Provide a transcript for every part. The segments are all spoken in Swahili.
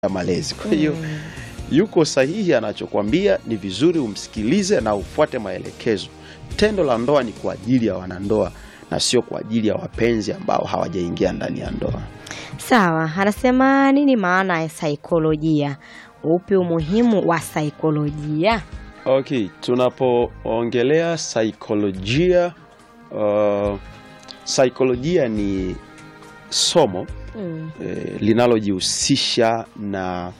ya malezi. Kwa hiyo yuko sahihi anachokwambia, ni vizuri umsikilize na ufuate maelekezo. Tendo la ndoa ni kwa ajili ya wanandoa na sio kwa ajili ya wapenzi ambao hawajaingia ndani ya ndoa. Sawa, anasema nini maana ya saikolojia? Upi umuhimu wa saikolojia? Okay, tunapoongelea saikolojia, uh, saikolojia ni somo Mm. eh, linalojihusisha na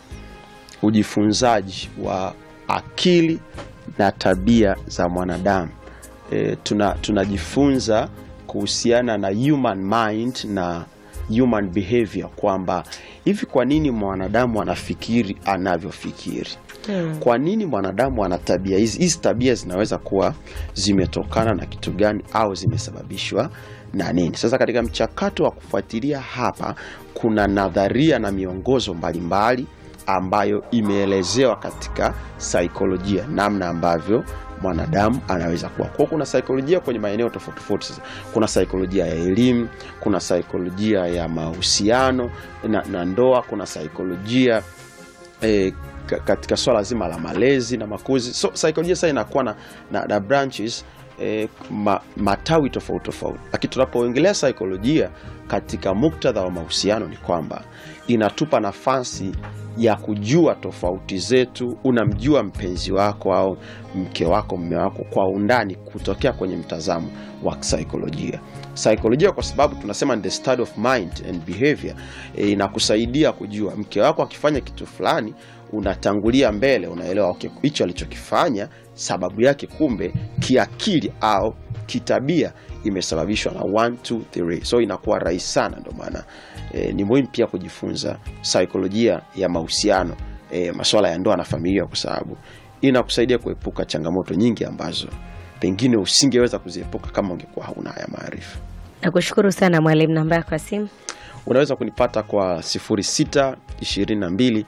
ujifunzaji wa akili na tabia za mwanadamu. Eh, tuna tunajifunza kuhusiana na human mind na human behavior kwamba hivi, kwa nini mwanadamu anafikiri anavyofikiri? Mm. Kwa nini mwanadamu ana tabia hizi? Hizi tabia zinaweza kuwa zimetokana na kitu gani au zimesababishwa na nini? Sasa katika mchakato wa kufuatilia hapa, kuna nadharia na miongozo mbalimbali ambayo imeelezewa katika saikolojia, namna ambavyo mwanadamu anaweza kuwa. Kwa hiyo kuna saikolojia kwenye maeneo tofauti tofauti. Sasa kuna saikolojia ya elimu, kuna saikolojia ya mahusiano na, na ndoa, kuna saikolojia eh, ka- katika swala zima la malezi na makuzi. So saikolojia sasa inakuwa na, na, na branches eh, ma, matawi tofauti tofauti, lakini tunapoongelea saikolojia katika muktadha wa mahusiano ni kwamba inatupa nafasi ya kujua tofauti zetu. Unamjua mpenzi wako au mke wako, mme wako kwa undani kutokea kwenye mtazamo wa saikolojia. Saikolojia kwa sababu tunasema ni the study of mind and behavior, e, inakusaidia kujua mke wako akifanya kitu fulani, unatangulia mbele, unaelewa okay, hicho alichokifanya sababu yake kumbe kiakili au kitabia imesababishwa na 1 2 3. So inakuwa rahisi sana, ndio maana e, ni muhimu pia kujifunza saikolojia ya mahusiano e, masuala ya ndoa na familia, kwa sababu inakusaidia kuepuka changamoto nyingi ambazo pengine usingeweza kuziepuka kama ungekuwa hauna haya maarifa. Nakushukuru sana mwalimu. Namba yako ya simu? Unaweza kunipata kwa 06 22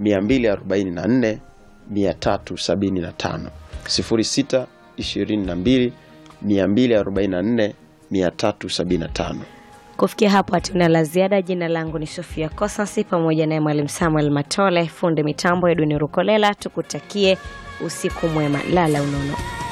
244 375, 06 22 244 375. Kufikia hapo hatuna la ziada. Jina langu ni Sofia Kosasi pamoja naye mwalimu Samuel Matole, fundi mitambo Edwin Rukolela. Tukutakie usiku mwema, lala unono.